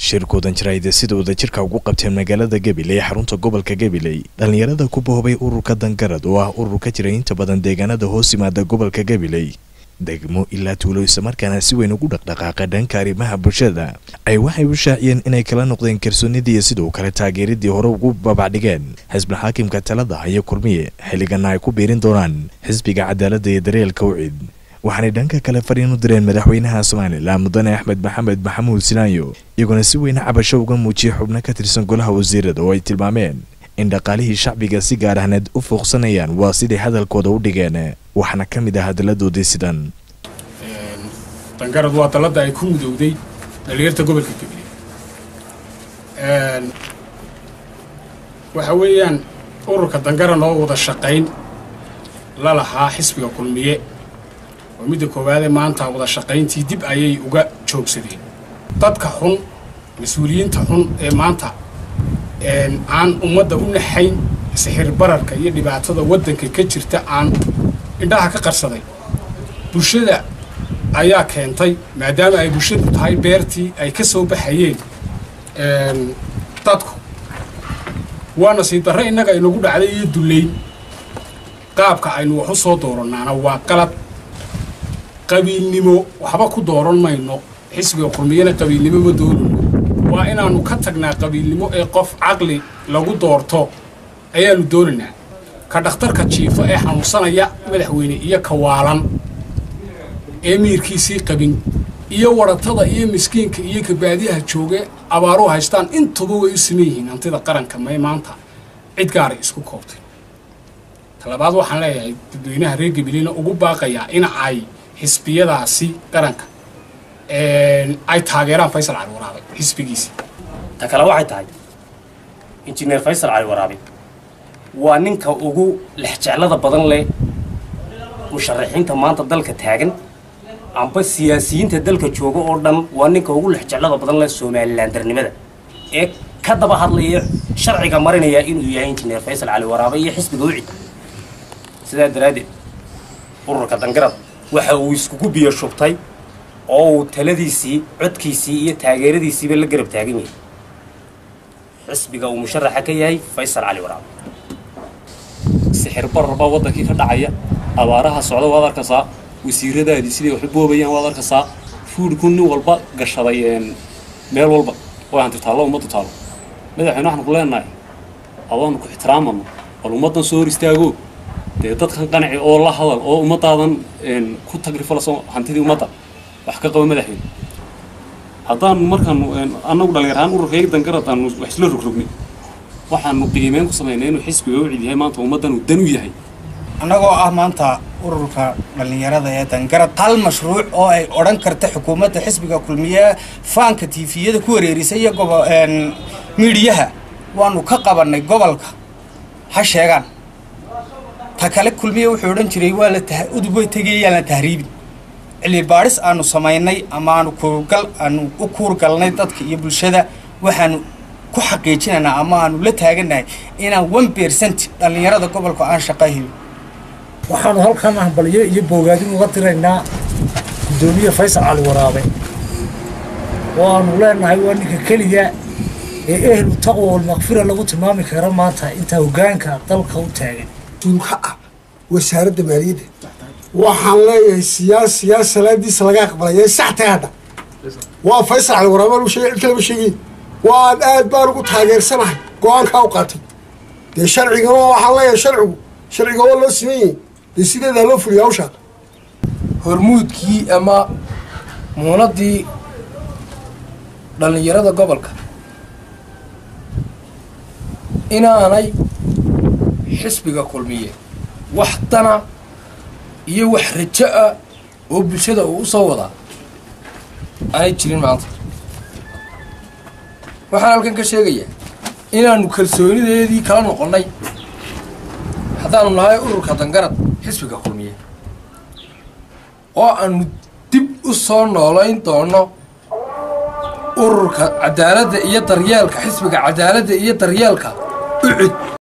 shirkoodan jaraa'ida sida wadajirka ugu qabteen magaalada gabiley ee xarunta gobolka gabiley dhallinyarada ku boobay ururka dangarad oo ah urur ka jira inta badan deegaanada hoos yimaada gobolka gabiley degmo ilaa tuulo islamarkaana si weyn ugu dhaqdhaqaaqa dhanka arrimaha bulshada ay waxay u shaaciyeen inay kala noqdeen kalsoonidii iyo sidoo kale taageeradii hore ugu babacdhigeen xisbi xaakimka talada haya kulmiye xilligana ay ku biirin doonaan xisbiga cadaaladda iyo daryeelka ucid waxaanay dhanka kale fariin u direen madaxweynaha somalilan mudane axmed maxamed maxamuud sinaayo iyagoona si weyne cabasho uga muujiyay xubno ka tirsan golaha wasiirada oo ay tilmaameen in dhaqaalihii shacbiga si gaar ahneed u fooqsanayaan waa siday hadalkooda u dhigeen waxaana ka mid ah hadalladoodii sidan dangarad waa dalladda ay ku mudowday dhalinyarta gobolka gabiley waxa weeyaan ururka dangaran oo wada shaqayn la lahaa xisbiga kulmiye oo midda koowaadee maanta wada shaqayntii dib ayay uga joogsadeen dadka xun mas-uuliyiinta xun ee maanta aan ummadda u naxayn sixir bararka iyo dhibaatada waddanka ka jirta aan indhaha ka qarsaday bulshada ayaa keentay maadaama ay bulshadu tahay beertii ay ka soo baxayeen dadku waa nasiib darre innaga inagu dhacday iyo dullayn qaabka aynu wax u soo doorannaana waa qalad qabiilnimo waxba ku dooran mayno xisbiga kulmiyana qabiilnimo ma doonayno waa inaannu ka tagnaa qabiilnimo ee qof caqli lagu doorto ayaannu doonaynaa ka dhakhtarka jiifo ee xanuunsanaya madaxweyne iyo kawaalan ee miirkiisii qabin iyo waratada iyo miskiinka iyo kabaadiyaha jooge abaaru haystaan intuba way u siman yihiin hantida qaranka may maanta cid gaaray isku koobtay talabaad waxaan leeyahay dadweynaha reer gabileyna ugu baaqayaa in ay xisbiyadaasi qaranka ay taageeraan faysal cali waraabe xisbigiisii ta kale waxay tahay injineer faysal cali waraabe waa ninka ugu lexjeclada badan leh musharaxiinta maanta dalka taagan amba siyaasiyiinta dalka jooga oo dhan waa ninka ugu lexjeclada badan leh somalilan darnimada ee ka daba hadlaya sharciga marinaya inuu yahay injineer faysal cali waraabe iyo xisbiga ucid sidaa daraaddeed ururka dangarad waxa uu iskugu biyo shubtay oo uu taladiisii codkiisii iyo taageeradiisiiba la garab taagan yahay xisbiga uu musharaxa ka yahay faysal cali waraabe sixir barar baa waddankii ka dhacaya abaaraha socda waad arkaysaa wasiiradaadii siday wax u boobayaan waad arkaysaa fuudhku nin walba gashaday meel walba oo hanti taallo ummaddu taallo madaxweyne waxaan ku leenahay adoonu ku ixtiraamano bal ummaddan soo hor istaago dee dadkan qanaci oo la hadal oo ummaddaadan ku tagrifalaso hantidii ummadda wax ka qaba madaxweyne haddaanu markaanu annagu dhallinyarahaan ururkayga dangarad aanu wax isla rogrogni waxaanu qiimeyn ku samaynay inuu xisbiga u cid yahay maanta ummaddan uu dan u yahay annagoo ah maanta ururka dhallinyarada ee dangarad hal mashruuc oo ay odhan karta xukuumadda xisbiga kulmiye faanka tiifiyada ku wareerisay iyo gobo miidhiyaha waanu ka qabannay gobolka ha sheegaan ta kale kulmiye wuxuu odhan jiray waa la udub way tegayayaan la tahriibin cilmi baadhis aanu samaynay ama aanu kuurgal aanu u kuurgalnay dadka iyo bulshada waxaanu ku xaqiijinaynaa ama aanu la taagannahay inaan one percent dhallinyarada gobolka aan shaqahayn waxaanu halkan hambalyo iyo boogaadin uga diraynaa guddoomiye faysal cali waraabe oo aanu leenahay waa ninka keliya ee ehlu taqwa walmakfira lagu tilmaami kara maanta intaa hoggaanka dalka u taagan duulka ah wasaaradda maaliyadda waxaan leeyahay siyaas siyaas salaadiisa laga aqbalaya sax tagadha waa faysal cali waraabe lagu sheegay cid kalema sheegin waan aad baan ugu taageersanahay go-aankaa u qaatay dee sharcigana waxaan leeyahay sharcigu sharciga waa loo siman yahay dee sideedaa loo fuliya hawshaa hormuudkii ama muunadii dhallinyarada gobolka inaanay xisbiga kulmiye wax dana iyo wax rajo ah oo bulshada uu u soo wadaa aanay jirin maanta waxaan halkan ka sheegayaa inaannu kalsoonideedii kala noqonnay haddaanu nahay ururka dangarad xisbiga kulmiye oo aanu dib u soo noolayn doono ururka cadaaladda iyo daryeelka xisbiga cadaaladda iyo daryeelka ucud